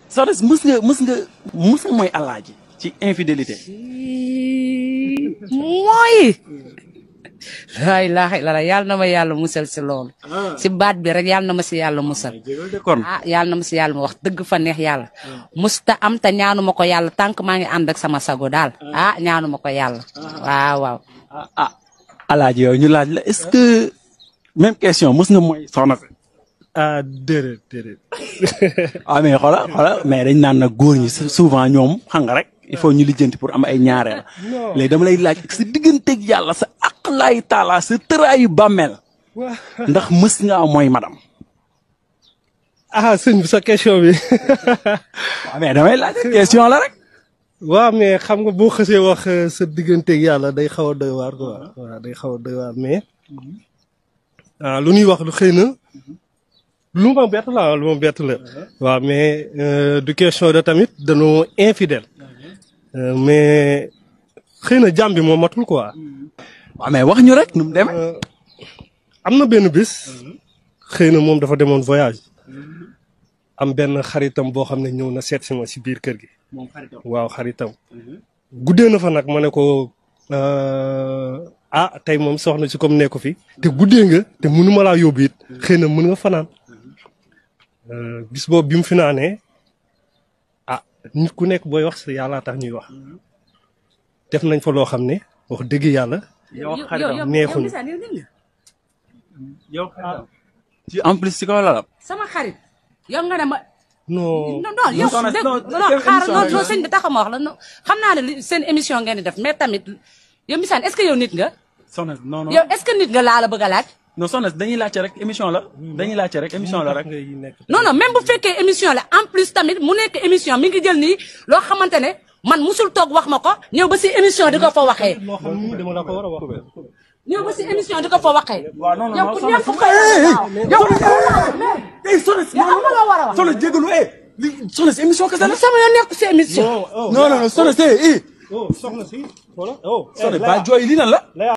soxna si mës nga mës nga mës nga mooy alaaji ci infidélité. mooy. laa ilaaha illallaah yàlla na ma yàlla musal si loolu. si baat bi rek yàlla na ma si yàlla musal. kon ah yàlla na ma si yàlla ma wax dëgg fa neex yàlla. musta am te ñaanu ma ko yàlla tànk maa ngi ànd ak sama sago daal. ah ñaanu ma ko yàlla. waaw waaw. ah ah alaaji yow ñu laaj la est-ce que même question mës nga mooy soxna si. ah déedéet déedéet. ah mais xoola xoola mais dañ naan nag góor ñi souvent ñoom xam nga rek il faut ñu lijjanti pour am ay ñaareel. léegi dama lay laaj sa digganteeg yàlla sa aqlaay taala sa tëraayu bàmmeel ndax mës nga mooy madam. ah sëñ bi sa question bi. waaw mais damay laaj question la rek. waaw mais xam nga boo xësee wax sa digganteeg yàlla day xaw a doy waar quoi waaw day xaw a doy waar mais ah lu ñuy wax lu xëy na lu ma bett la lu ma bett la. waaw mais du question de tamit dañoo infidèle mais xëy na jàmm bi moo matul quoi. waaw mais wax ñu rek nu mu demee. am na benn bis xëy na moom dafa demoon voyage am benn xaritam boo xam ne ñëw na seet si ma si biir kër gi. waaw xaritam. guddee na fa nag ma ne ko ah tey moom soxna si comme nekku fi te guddee nga te mënuma laa yóbbu it xëy na mën nga fanaan bis boobu bi mu fi naanee ah nit ku nekk booy wax si yàllaa tax ñuy wax def nañ fa loo xam ne wax dëgg yàlla. yow xaritam neexuñu. yow ci en plus ci kaw la sama xarit yow nga ne ma. non non non yow dégg non xaaral non non sëñ bi taxaw ma wax la non xam naa ne li seen émission ngeen di def mais tamit yow Mbissane est-ce que yow nit nga. soxna non non yow est-ce que nit nga laa la bëgg a laaj. non soxna dañuy laajte rek émission la dañuy laajte rek émission la rek. non non même bu fekkee émission la en plus tamit mu nekk émission mi ngi jël nii loo xamante ne man musul toog wax ma ko ñëw ba si émission di ko fa waxee. loo xam ni dama la ko war a wax. ñëw ba si émission di ko fa waxee. waaw non non yow ku ñàkk fay yow ku eh soxna si yow am nga loo war a wax. soxna jégalu eh li soxna si émission kese la. sama yoon nekk si émission. non non non soxna si eh. oh soxna si. voilà oh. soxna ba jooy lii lan la.